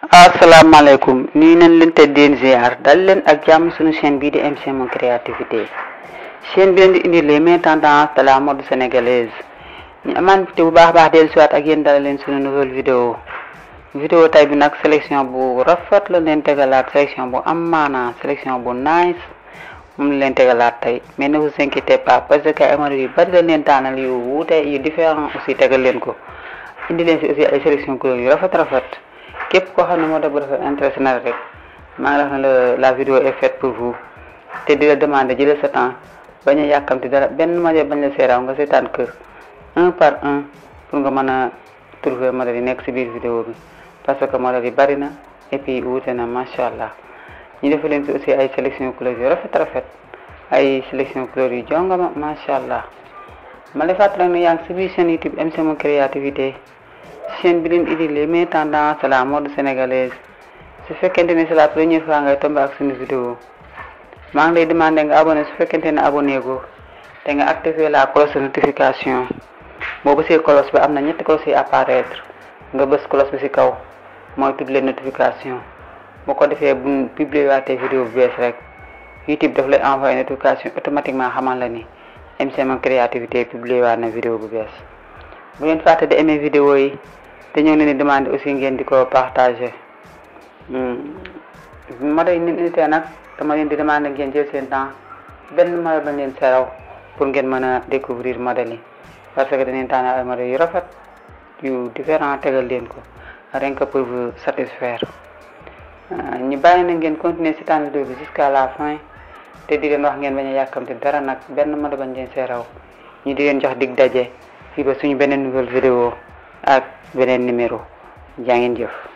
asalaamaaleykum nii nañ leen te deen ziar dal leen ak jàmm suñu chaîne bii di MC Mon Créativité chaîne bi leen di indi les meilleures tendances de la mode sénégalaise ñu amaan te bu baax baax dellu siwaat ak yéen dala leen suñu nouvelle vidéo vidéo tay bi nag sélection bu rafet la leen tegalaat sélection bu am maanaa sélection bu nice moom la leen tegalaat tey mais ne vous inquiétez pas parce que ay modèles yu bari la leen taanal yu wuute yu différent aussi tegal leen ko indi leen si aussi ay sélection couleur yu rafet rafet képp koo xam ne moo def bu rafet intéressé na rek maa ngi wax ne la la vidéo est faite pour vous te di la demander jëlee sa temps bañ a yàkkamti dara benn modèle bañ la seeraaw nga seetaan kër un par un pour nga mën a trouver modèle yi nekk si biir vidéo bi parce que modèle yi bari na et puis wuute na macha allah ñu defal leen si aussi ay sélection couleur yu rafet rafet ay sélection couleur yu jongama macha allah ma lay fàttali ne yaa ngi si biir chaîne YouTube MC Mon Créativité chaîne bi leen indi les meilleures tendances de la mode sénégalaise su fekkente ne c'est la première fois ngay tombé ak suñu vidéo maa ngi lay demandé nga abonné su fekkente ne abonné go te nga activer la cloche de notification boo bësee cloche bi am na ñetti cloche yi apparaître nga bës cloche bi ci kaw mooy toutes les notifications boo ko defee bu publier waatee vidéo bu bees rek YouTube daf lay envoyé notification automatiquement xamal la ni MC Mon Créativité publier waat na vidéo bu bees bu ngeen fàtte di aimer vidéo yi te ñoo ngi leen di demander aussi ngeen di ko partager modèle yi ni unité nag dama leen di demander ngeen jël seen temps benn modèle bañ leen seraw pour ngeen mën a découvrir modèle yi parce que dañuy tànn ay modèles yu rafet yu différent tegal leen ko rien que pour vous satisfaire ñu bàyyi na ngeen continuer si temps vidéo bi jusqu'à la fin te di leen wax ngeen bañ a yàkkamte dara nag benn modèle bañ leen seraw ñu di leen jox dig daje fii ba suñu beneen nouvelle vidéo ak beneen numéro jaa ngeen jëf